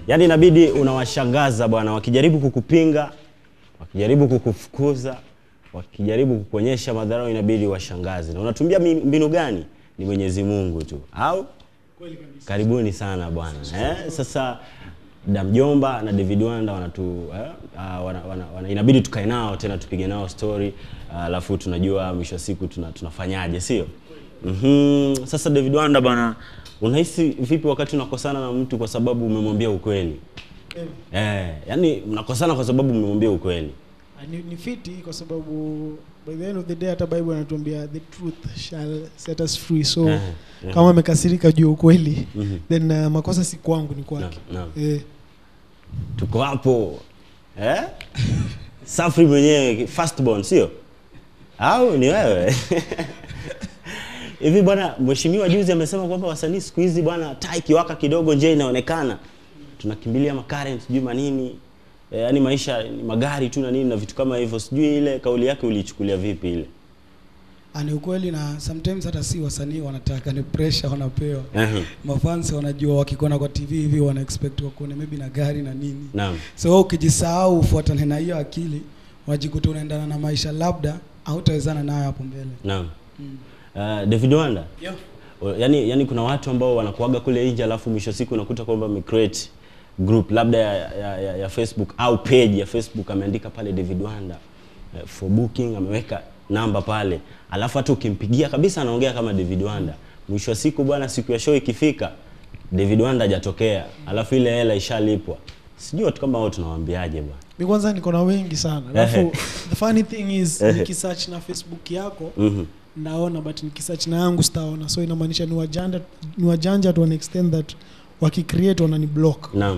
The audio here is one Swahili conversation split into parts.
yaani inabidi unawashangaza bwana wakijaribu kukupinga wakijaribu kukufukuza wakijaribu kukuonyesha madharau inabidi washangaze na unatumia mi- mbinu gani ni mwenyezi mungu tu au karibuni sana bwana eh? sasa damjomba na david wanda wanatu eh? uh, wana, wana, wana, inabidi tukae nao tena tupige nao story ah, alafu tunajua mwisho wa siku tuna, tunafanyaje sio mm-hmm. sasa david wanda bwana unahisi vipi wakati unakosana na mtu kwa sababu umemwambia ukweli eh, yani mnakosana kwa sababu umemwambia ukweli Ah, ni, ni fiti kwa sababu by the end of the day hata bible anatuambia the truth shall set us free so Eh, eh. kama amekasirika juu ya ukweli Mhm. then uh, makosa si kwangu ni kwake Naam, eh, tuko hapo eh? Safri mwenyewe firstborn sio? Au ni wewe? Hivi bwana, mheshimiwa juzi amesema kwamba wasanii siku hizi bwana, taa ikiwaka kidogo nje inaonekana, tunakimbilia makaren sijui manini e, yani maisha ni magari tu na nini na vitu kama hivyo. Sijui ile kauli yake uliichukulia vipi ile? Ah, ni ukweli na sometimes hata si wasanii wanataka ni pressure wanapewa Ehe, mafans wanajua wakikuona kwa tv hivi wana expect wakuone maybe na gari na nini Naam. so wewe ukijisahau ufuatane na hiyo akili unajikuta unaendana na maisha labda hautawezana nayo hapo mbele Naam. Uh, David Wanda. O- yani, yani kuna watu ambao wanakuaga kule nje alafu mwisho wa siku unakuta kwamba amecreate group labda ya, ya, ya, ya Facebook au page ya Facebook ameandika pale David Wanda uh, for booking ameweka namba pale alafu hata ukimpigia kabisa anaongea kama David Wanda mwisho wa siku bwana siku ya show ikifika David Wanda hajatokea alafu ile hela ishalipwa sijui watu kama hao tunawaambiaje bwana mi kwanza niko na wengi sana Ehe. alafu the funny thing is Ehe. nikisearch na facebook yako Mhm. naona but nikisearch na yangu sitaona so inamaanisha ni wajanja ni wajanja to an extent that wakicreate wanani block Naam.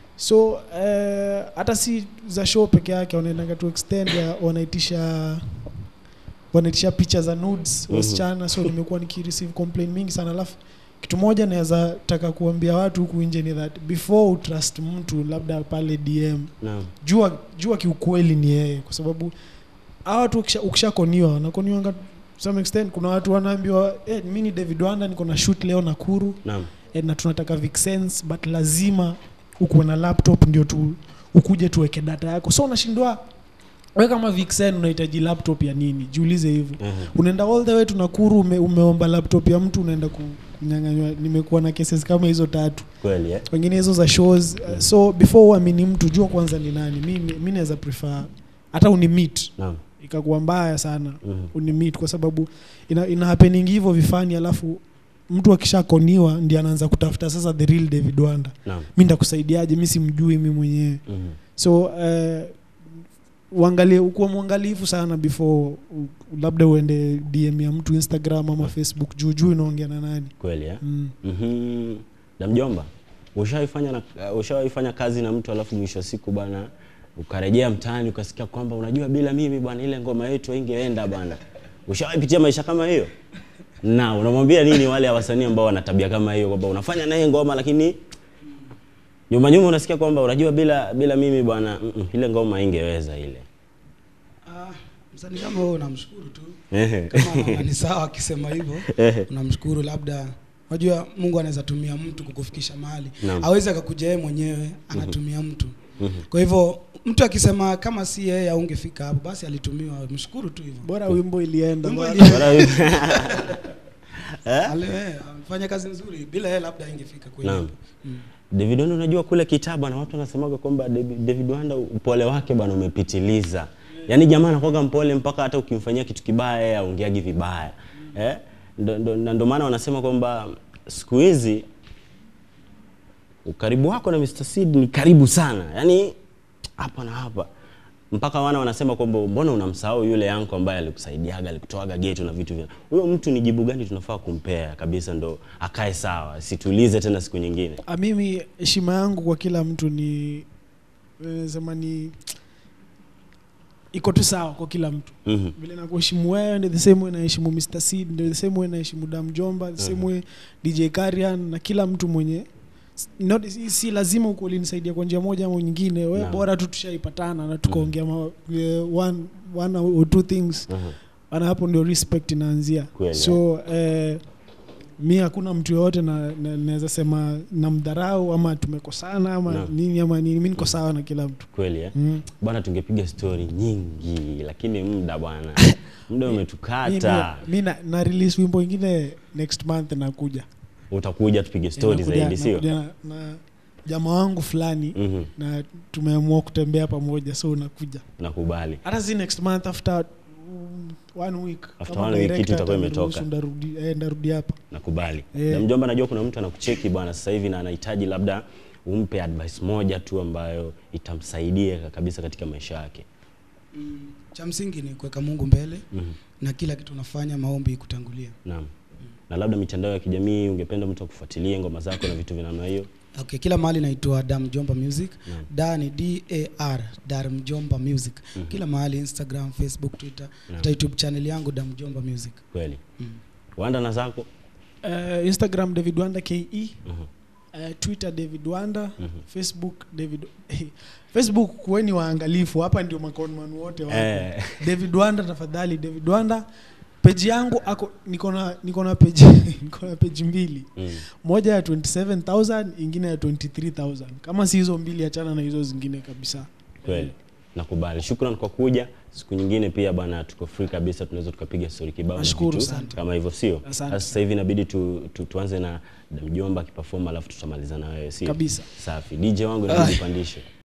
so eh, hata si za show peke yake wanaendaga to extend ya wanaitisha wanaitisha picha za nudes Mhm. wasichana so nimekuwa nikireceive complaint mingi sana alafu kitu moja naweza taka kuambia watu huku nje ni that before utrust mtu labda pale dm Naam. jua jua kiukweli ni yeye kwa sababu hawa watu ukisha- ukishakoniwa wanakoniwanga to some extent kuna watu wanaambiwa eh, mi ni david wanda niko na shoot leo nakuru Naam. eh, na tunataka vixens but lazima ukuwe na laptop ndio tu ukuje tuweke data yako so unashindwa we kama vixen unahitaji laptop ya nini jiulize hivyo Ehe. unaenda all the way to Nakuru ume, umeomba laptop ya mtu unaenda kunyang'anywa nimekuwa na cases kama hizo tatu Kweli eh? wengine hizo za shows uh, so before uamini mtu jua kwanza ni nani mi, mi, mi naweza prefer hata unimit Naam. ikakuwa mbaya sana Mhm. unimit kwa sababu ina, ina happening hivyo vifani alafu mtu akishakoniwa ndi anaanza kutafuta sasa the real david wanda Naam. mi ndakusaidiaje mi simjui mi mwenyewe Mhm. so uh, uangalie ukuwa mwangalifu sana before u- labda uende dm ya mtu instagram ama facebook juu juu inaongea na nani Kweli eh? mm. Mhm. Na mjomba, ushawaifanya na uh, ushawaifanya kazi na mtu alafu mwisho wa siku bwana ukarejea mtaani ukasikia kwamba unajua bila mimi bwana ile ngoma yetu haingeenda bwana. Ushawaipitia maisha kama hiyo? Na unamwambia nini wale wasanii ambao wana tabia kama hiyo kwamba unafanya naye ngoma lakini nyuma nyuma unasikia kwamba unajua bila bila mimi bwana mm -mm, ile ngoma haingeweza ile. ah, msanii kama wewe unamshukuru tu Ehe. kama ni sawa akisema hivyo Ehe. unamshukuru labda unajua mungu anaweza tumia mtu kukufikisha mahali Naam. awezi akakuja yeye mwenyewe anatumia mtu Mhm. kwa hivyo mtu akisema kama si yeye aungefika hapo basi alitumiwa mshukuru tu hivyo bora wimbo ilienda Wimbo bwana. ili- Bwana- Eh? Ale- eh, amefanya kazi nzuri bila yeye labda ingefika kwenye Naam. hapo. mm. David Wanda unajua kule kitabu na watu wanasemaga kwamba David David Wanda upole wake bwana umepitiliza. Yaani jamaa anakuwa mpole mpaka hata ukimfanyia kitu kibaya yeye aongeaji vibaya. Eh? Ndo- ndo- Na ndio maana wanasema kwamba siku hizi ukaribu wako na Mr. Seed ni karibu sana. Yaani hapa na hapa. Mpaka wana wanasema kwamba mbona unamsahau yule yanko ambaye alikusaidiaga, alikutoaga geto na vitu vya. Huyo mtu ni jibu gani tunafaa kumpea kabisa ndo akae sawa, situlize tena siku nyingine. Ah, mimi heshima yangu kwa kila mtu ni eh, sema ni iko tu sawa kwa kila mtu Mhm. vile nakuheshimu wewe ndio the same way naheshimu Mr. Seed ndio the same way naheshimu Dam Jomba the same Mhm. way DJ Karian na kila mtu mwenye not, si, si lazima uko ulinisaidia kwa njia moja ama nyingine we Naam. bora tu tushaipatana na tukaongea ma- eh, one, one or two things Mhm. ana hapo ndio respect inaanzia Kweli, so eh, mi hakuna mtu yoyote na, na, naweza sema namdharau ama tumekosana ama Naam. nini ama nini mi niko sawa na kila mtu kweli eh? mm. bwana tungepiga stori nyingi lakini muda bwana muda mi, umetukata mi, mi na, na release wimbo ingine next month nakuja utakuja tupige stori Nakuja- zaidi sio nakuja na, na jamaa wangu fulani Mhm, na tumeamua kutembea pamoja so unakuja nakubali hata si next month after mm, one week After Kama one week director kitu itakuwa ataniruhusu imetoka. ndarudi eh, ndarudi hapa nakubali Eh. na mjomba najua kuna mtu anakucheki bwana sasa hivi na anahitaji labda umpe advice moja tu ambayo itamsaidia kabisa katika maisha yake cha msingi ni kuweka mungu mbele Mhm, na kila kitu unafanya maombi kutangulia naam na labda mitandao ya kijamii ungependa mtu akufuatilie ngoma zako na vitu vya namna hiyo okay kila mahali naitwa dar mjomba music Naam. da ni dar dar mjomba music Mhm. kila mahali instagram facebook twitter Naam. hata youtube channel yangu dar mjomba music kweli mm. wanda na zako uh, instagram david wanda ke Mhm, uh, twitter david wanda mhm. facebook david facebook kuweni waangalifu hapa ndio makonman wote wako Eh, david wanda tafadhali david wanda peji yangu ako niko na niko na peji niko na peji mbili mm, moja ya 27000 ingine ya 23000 kama si hizo mbili achana na hizo zingine kabisa kweli nakubali shukran kwa kuja siku nyingine pia bwana tuko free kabisa tunaweza tukapiga stori kibao na Nashukuru vitu sana. kama hivyo sio Asante. Sasa sasa hivi inabidi tu, tu, tuanze na mjomba akiperform alafu tutamaliza na wewe sio kabisa safi dj wangu inabidi upandishe